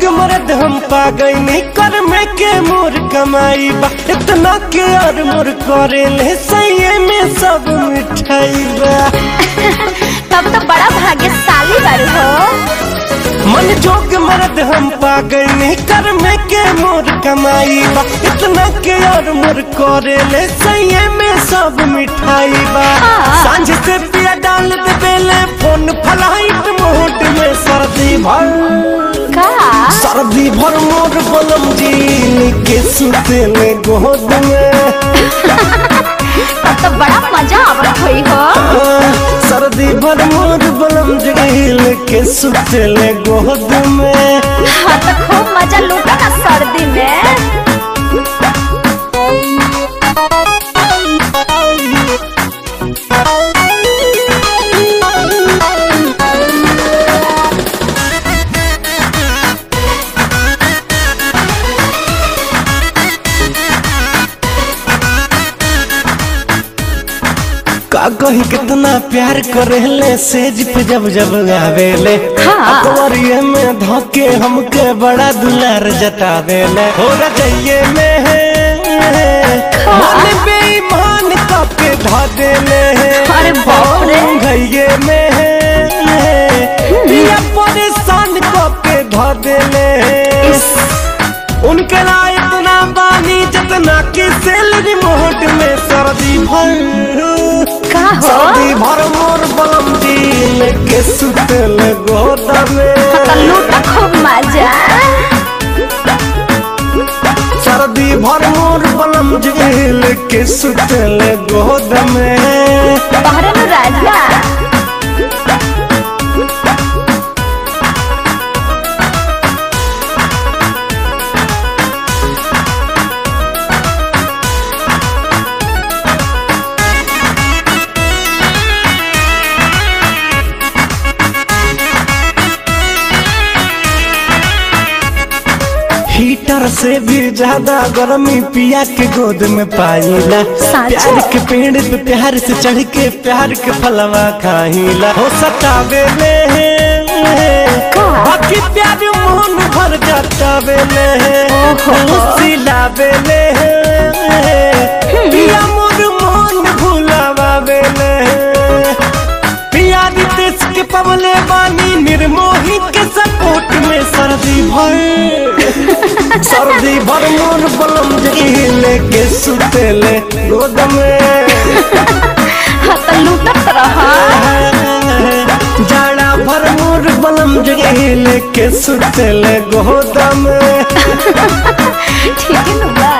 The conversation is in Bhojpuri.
जोग मरद हम पा गई कर में के मोर कमाई बा इतना के और मोर करे ले सही में सब मिठाई बा तब तो बड़ा भाग्यशाली बारू हो मन जोग मरद हम पा गई कर में के मोर कमाई बा इतना के और मोर करे ले सही में सब मिठाई बा हाँ। सांझ से पिया डाल दे बेले फोन फलाइट मोट में सर्दी भर का सर्दी भर मोर बलम जी के सुते ले गोद में तब तो बड़ा मजा आवत हुई हो आ, सर्दी भर मोर बलम जी के सुते ले गोद में हाँ तो खूब मजा लूटा ना सर्दी में का कही कितना प्यार करेले सेज पे जब जब गावेले हाँ। अकबरिये में धोके हमके बड़ा दुलार जतावेले हो रजइये में है मन बेईमान कपके धा देले अरे बाप रे। घइये में है पिया परेशान कपके धा देले उनके लाए इतना बानी जितना की सैलरी मोहट में सर्दी भर का हो सर्दी भर मोर बलम दिल के सुतल गोदा में तो लूटा खूब मजा सर्दी भर मोर बलम दिल के सुतल गोदा में तोहरे नु राजा हीटर से भी ज्यादा गर्मी पिया के गोद में पाईला साचो? प्यार के पेड़ पे प्यार से चढ़ के प्यार के फलवा खाईला हो सतावे ले का? बाकी प्यार मोहन भर जातावे ले ओहो। सिलावे ले पिया मोर मोहन भुलावे ले पिया रितेश के पवले बानी निर्मोही के सपोर्ट में सर्दी भर सर्दी भर मोर बलम जहिले के सुतेले गोद में हाँ तो लूटत रहा जाड़ा भर मोर बलम जहिले के सुतेले गोद में ठीक है ना